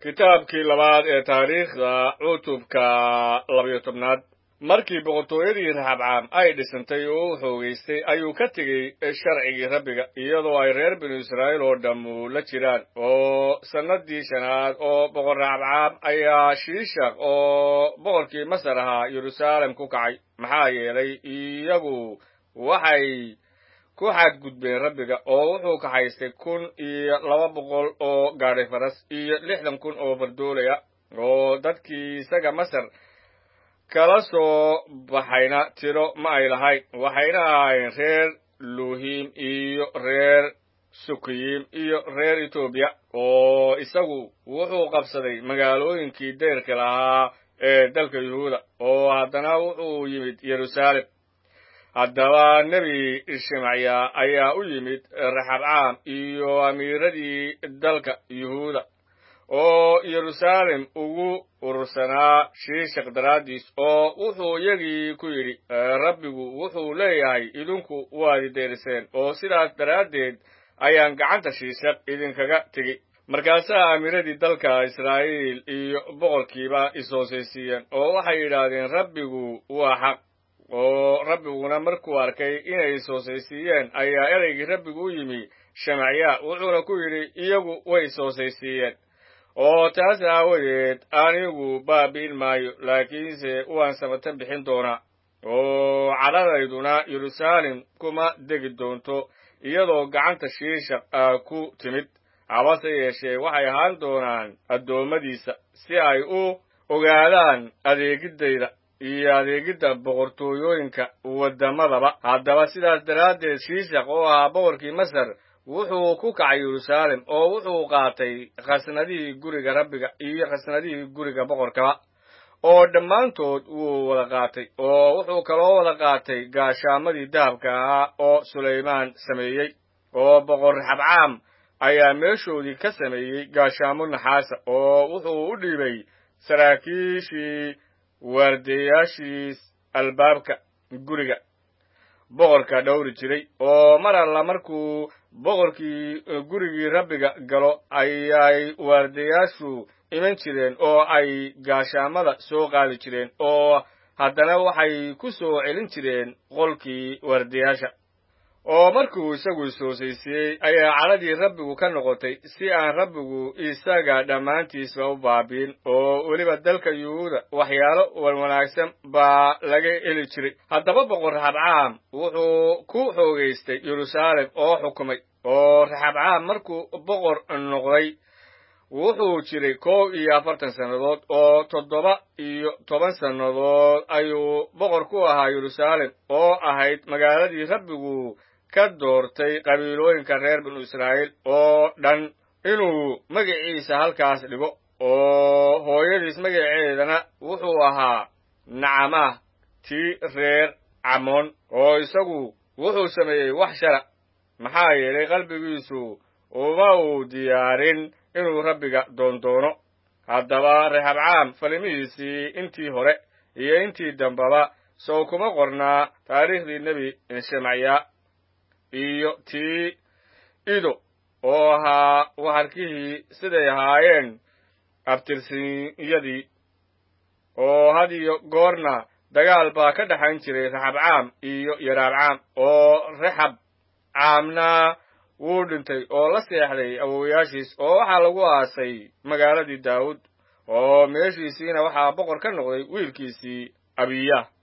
kitaabkii labaad ee taariikhda cutubka labayo tobnaad markii boqortooyadii raxabcaam ay dhisantay oo u xoogaystay ayuu ka tegey sharcigii rabbiga iyadoo ay reer binu israa'iil oo dhammu la jiraan oo sannadii shanaad oo boqor raxabcaam ayaa shiishaq oo boqorkii masar ahaa yeruusaalem ku kacay maxaa yeelay iyagu waxay ku xadgudbeen rabbiga oo wuxuu kaxaystay kun iyo laba boqol oo gaadhi faras iyo lixdan kun oo fardoolaya oo dadkii isaga masar kala soo baxayna tiro ma ay lahayn waxayna ahaayeen reer luuhiim iyo reer sukiyiim iyo reer etoobiya oo isagu wuxuu qabsaday magaalooyinkii deyrka lahaa ee dalka yuhuuda oo haddana wuxuu yimid yeruusaalem haddaba nebi shimacya ayaa u yimid raxabcaam iyo amiiradii dalka yuhuuda oo yeruusaalem ugu urursanaa shiishaq daraaddiis oo wuxuu iyagii ku yidhi rabbigu wuxuu leeyahay idinku waad ideeriseen oo sidaas daraaddeed ayaan gacanta shiishaq idinkaga tegi markaasaa amiiradii dalka israa'iil iyo boqorkiiba is-hoosaysiiyeen oo waxay yidhaahdeen rabbigu waa xaq oo rabbiguna markuu arkay inay is-hoosaysiiyeen ayaa ereygii rabbigu u yimi shamacya wuxuuna ku yidhi iyagu way is-hoosaysiiyeen oo taas aawadeed anigu baabi'in maayo laakiinse waan samatan bixin doonaa oo cadhadayduna yeruusaalem kuma degi doonto iyadoo gacanta shiishaq ah ku timid habase yeeshee waxay ahaan doonaan addoommadiisa si ay u ogaadaan adeegiddayda iyo adeegidda boqortooyooyinka waddamadaba haddaba sidaas daraaddeed shiishaq oo ahaa boqorkii masar wuxuu ku kacay yeruusaalem oo wuxuu qaatay khasnadihii guriga rabbiga iyo khasnadihii guriga boqorkaba oo dhammaantood wuu wada qaatay oo wuxuu kaloo wada qaatay gaashaamadii dahabka ahaa oo sulaymaan sameeyey oo boqor raxabcaam ayaa meeshoodii ka sameeyey gaashaamo naxaasa oo wuxuu u dhiibay saraakiishii waardeeyaashiis albaabka guriga boqorka dhowri jiray oo mar alla markuu boqorkii gurigii rabbiga galo ayay waardeeyaashu iman jireen oo ay gaashaamada soo qaadi jireen oo haddana waxay ku soo celin jireen qolkii waardeeyaasha oo markuu isagu is-hoosaysiiyey ayaa cadhadii rabbigu ka noqotay si aan rabbigu isaga dhammaantiisba u baabiin oo weliba dalka yuhuuda waxyaalo wanwanaagsan baa laga heli jiray haddaba boqor raxabcaam wuxuu ku xoogaystay yeruusaalem oo xukumay oo raxabcaam markuu boqor noqday wuxuu jiray kow iyo afartan sannadood oo toddoba iyo toban sannadood ayuu boqor ku ahaa yeruusaalem oo ahayd magaaladii rabbigu ka doortay qabiilooyinka reer binu israa'iil oo dhan inuu magaciisa halkaas dhigo oo hooyadiis magaceedana wuxuu ahaa nacamah tii reer camoon oo isagu wuxuu sameeyey wax shara maxaa yeelay qalbigiisu uma uu diyaarin inuu rabbiga doondoono haddaba reexabcaam falimihiisii intii hore iyo intii dambaba sow kuma qornaa taariikhdii nebi shemacya iyo tii ido oo ahaa waxarkihii siday ahaayeen abtirsinyadii oo had iyo goorna dagaal baa ka dhexayn jiray raxabcaam iyo yaraabcaam oo raxab caamna wuu dhintay oo la seexday awowayaashiis oo waxaa lagu aasay magaaladii daawud oo meeshiisiina waxaa boqor ka noqday wiilkiisii abiya